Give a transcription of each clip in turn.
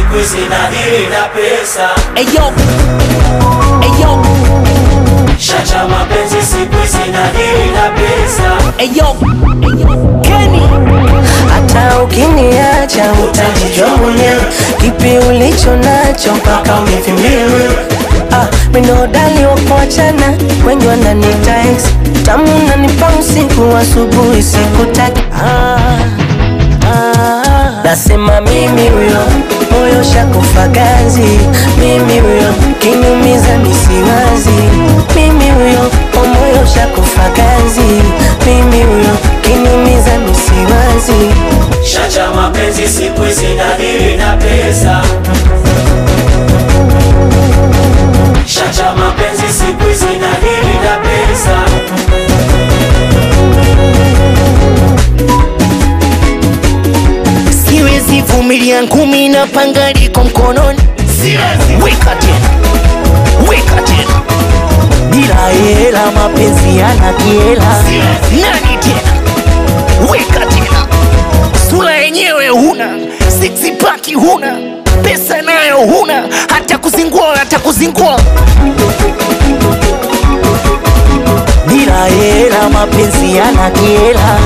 siku hizi nadili na pesa Eyo, eyo, Shacha mapenzi siku hizi nadili na pesa eyo, eyo, Kenny. hata ukiniacha utajijua mwenyewe kipi ulicho nacho mpaka univimbie ah, minodali wakuachana wengi wananita ex tamu nanipa usiku asubuhi sikutaki ah, ah, nasema mimi huyo moyo shakufa ganzi mimi huyo kinyumiza misiwazi mimi huyo o moyo shakufa ganzi mimi huyo kinyumiza misiwazi Shacha mapenzi siku hizi nadili na pesa Shacha mapenzi siku hizi nadili na pesa siwezi vumilia ngumi na panga liko mkononi weka tena weka tena bila hela mapenzi yana kiela nani tena weka tena sura yenyewe huna sixpaki huna pesa nayo huna hata kuzingua hata kuzingua bila hela mapenzi yana kiela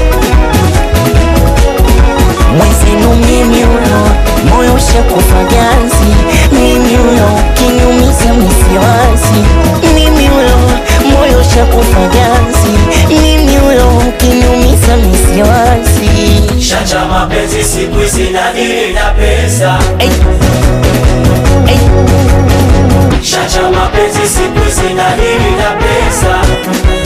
mwezenu mimi huyo moyo shakufa ganzi mimi huyo kinyumiza misiwazi mimi huyo moyo shakufa ganzi mimi huyo kinyumiza misiwazi Shacha mapenzi siku hizi nadili na pesa Ey, ey, Shacha mapenzi siku hizi nadili na pesa